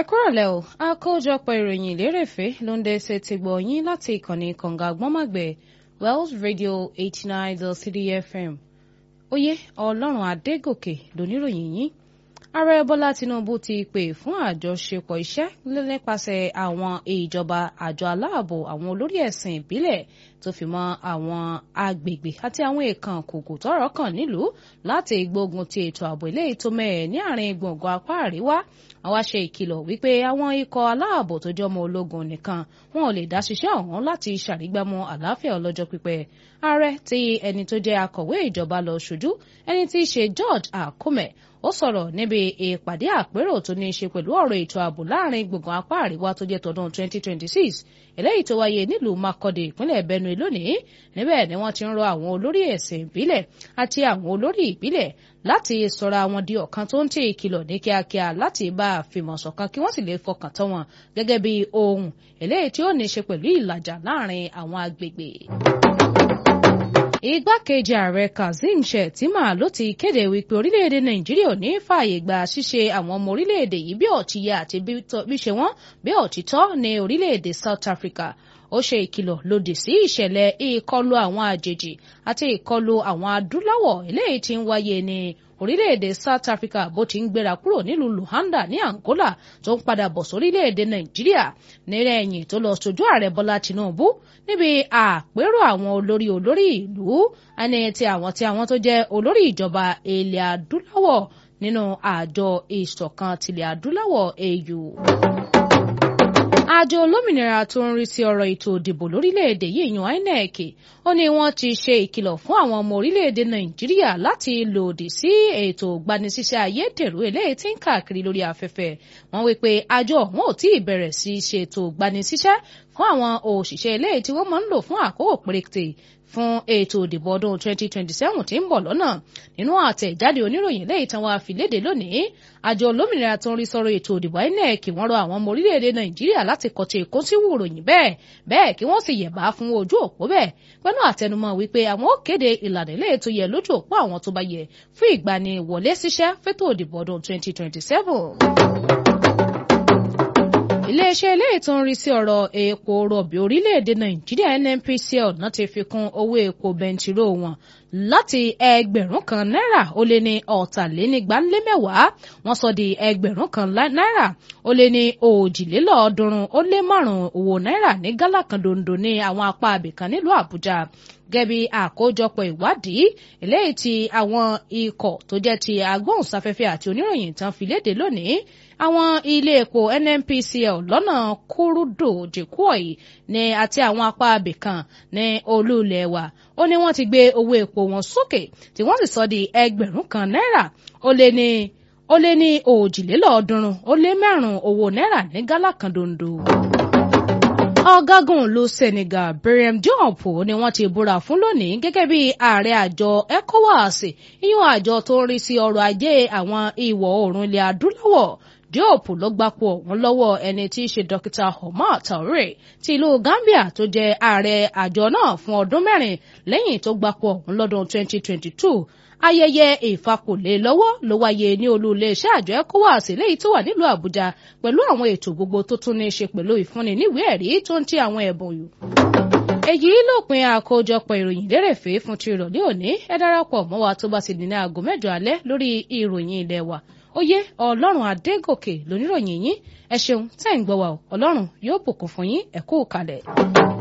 kúrọ̀lẹ́ o àkójọpọ̀ ìròyìn lérèfé ló ń dẹ́sẹ̀ ti gbọ̀ yín láti ìkànnì kànga àgbọ́nmàgbẹ̀ Wells Radio eighty nine dot three FM oyè ọlọ́run adégòkè lóníròyìn yín ààrẹ bọ́lá tinubu ti pè fún àjọṣepọ̀ iṣẹ́ nípasẹ̀ àwọn ìjọba àjọ aláàbò àwọn olórí ẹ̀sìn ìbílẹ̀ tó fi mọ́ àwọn agbègbè àti àwọn èèkàn kòkò tọ́rọ̀ kàn nílùú láti gbógun ti ètò ààbò eléyìí tó mẹ́ẹ̀ ní àárín gbùngbùn apá àríwá àwa ṣe ìkìlọ̀ wípé àwọn ikọ̀ aláàbò tó jẹ́ ọmọ ológun nìkan wọn ò lè dá ṣiṣẹ́ ọ̀hún láti ṣàrígbámú àlàáfíà ọlọ́jọ́ pípẹ́ ààrẹ tí ẹni tó jẹ́ akọ̀wé ìjọba lọ ṣojú ẹni tí í ṣe George Akume ó sọ̀rọ̀ níbi ìpàdé àpérò tó ní í ṣe pẹ̀lú ọ̀rọ̀ ètò ààbò láàrin gbùngbùn apá àríwá tó jẹ́ tọdún 2026 eléyìí tó wáyé nílùú Makurdi ìpínlẹ̀ Benue lónìí níbẹ̀ ni wọ́n ti ń rọ àwọn olórí ẹ̀sìn ìbílẹ̀ àti àwọn olórí ìbílẹ̀ láti sọra wọn di ọ̀kan tó ń tẹ ìkìlọ̀ ní kíákíá láti bá a fìmọ̀ ṣọ̀kan kí wọ́n sì lè fọkàn tán wọn gẹ́gẹ́ bí ohun eléyìí tí ó ní í ṣe pẹ̀lú ìlàjà láàrin àwọn agbègbè igbákejì ààrẹ kazeem shettima ló ti kéde wípé orílẹ̀-èdè nàìjíríà ò ní fààyè gba ṣíṣe àwọn ọmọ orílẹ̀-èdè yìí bí ọ̀tí yẹ àti bí ṣe wọ́n bí òtítọ́ ní orílẹ̀-èdè south africa ó ṣe ìkìlọ̀ lòdì sí ìṣẹ̀lẹ̀ ìkọlù àwọn àjèjì àti ìkọlù àwọn adúláwọ̀ eléyìí tí ń wáyé ní orílẹ̀-èdè South Africa bó ti ń gbéra kúrò nílùú Luanda ní Angola tó ń padà bọ̀ sórílẹ̀-èdè Nàìjíríà nílẹ̀ ẹ̀yìn tó lọ sojú ààrẹ Bọ́lá Tinubu níbi àpérò àwọn olórí olórí ìlú ẹni tí àwọn tí àwọn tó jẹ́ olórí ìjọba ilẹ̀ adúláwọ̀ nínú àjọ ìṣọ̀kan tilẹ̀ adúláwọ̀ AU àjọ olómìnira tó ń rí sí ọ̀rọ̀ ètò ìdìbò lórílẹ̀‐èdè yìí yan INEC ó ní wọ́n ti ṣe ìkìlọ̀ fún àwọn ọmọ orílẹ̀‐èdè Nàìjíríà láti lòdì sí ètò ìgbanisíṣẹ́ ayédèrú eléyìí tí ń káàkiri lórí afẹ́fẹ́ wọ́n wí pé àjọ ọ̀hún ò tí ì bẹ̀rẹ̀ sí í ṣètò ìgbanisíṣẹ́ fún àwọn òṣìṣẹ́ eléyìí tí wọ́n máa ń lò fún àkókò péréte fún ètò ìdìbò ọdún 2027 tí ń bọ̀ lọ́nà nínú àtẹ̀jáde oníròyìn lẹ́yìn tán wá fi léde lónìí àjọ olómìnira tó ń rí sọ̀rọ̀ ètò ìdìbò INEC wọ́n rọ àwọn ọmọ orílẹ̀-èdè Nàìjíríà láti kọ̀tì èkó sí wùròyìn bẹ́ẹ̀ bẹ́ẹ̀ kí wọ́n sì yẹ̀bá fún ojú òpó bẹ́ẹ̀ pẹ̀lú àtẹnumọ́ wípé àwọn ó kéde ìlànà ilé ètò yẹ lójú òpó àwọn tó bá yẹ fún ìgbaniwọlé síṣẹ́ fétò ìdìbò ọdún 2027 iléeṣẹ́ eléyìí tó ń rí sí ọ̀rọ̀ epo rọ̀bì orílẹ̀-èdè nàìjíríà nnpcl náà ti fi kún owó epo bẹntiró wọn láti ẹgbẹ̀rún kan náírà ó lé ní ọ̀tàlénígbálémẹ́wàá wọ́n sọ di ẹgbẹ̀rún kan náírà ó lé ní òjìlélọ́ọ̀ọ́dúnrún ó lé márùn-ún owó náírà ní gálà kan dondo ní àwọn apá abìkan nílùú àbújá gẹ́bí àkójọpọ̀ ìwádìí eléyìí tí àwọn ikọ̀ tó jẹ́ ti agbóhùnsáfẹ́fẹ́ àti oníròyìn tán fi léde lónìí àwọn ilé epo nnpcl lọ́nà kúrúdò jìkúọ̀ì ní àti àwọn apá abìkan ní olú ilẹ̀ wa ó ní wọ́n ti gbé owó epo wọn sókè tí wọ́n sì sọ di ẹgbẹ̀rún kan náírà ó lé ní ó lé ní òjìlélọ́ọ̀ọ́dúnrún ó lé márùn-ún owó náírà ní gálà kan dondo ọ̀gágun ìlú Senegal Birame Diop ni wọ́n ti búra fún lónìí gẹ́gẹ́ bí ààrẹ àjọ ECOWAS ìyún àjọ tó ń rí sí ọrọ̀ ajé àwọn ìwọ̀ oòrùn ilẹ̀ adúláwọ̀ Diop ló gbapò ọ̀hún lọ́wọ́ ẹni tí í ṣe dókítà Omar Traoré ti ìlú Gambia tó jẹ́ ààrẹ àjọ náà fún ọdún mẹ́rin lẹ́yìn tó gbapò ọ̀hún lọ́dún 2022 ayẹyẹ ìfakùnlé lọ́wọ́ ló wáyé ní olú iléeṣẹ́ àjọ ECOWAS léyìí tó wà nílùú Àbújá pẹ̀lú àwọn ètò gbogbo tó tún ní í ṣe pẹ̀lú ìfúnni níwèé ẹ̀rí tó ń tí àwọn ẹ̀bùn yù. èyí lópin àkójọpọ̀ ìròyìn lérèfé fún ti ìrọ̀lẹ́ òní ẹ darapọ̀ mọ́ wa tó bá ti di ní aago mẹ́jọ alẹ́ lórí ìròyìn ilé wa oyè ọlọ́run adégòkè lóníròyìn yín ẹ ṣeun tẹ́ ń gbọ́ wa ọlọ́run yóò bùkún fún yín ẹ kú kalẹ̀.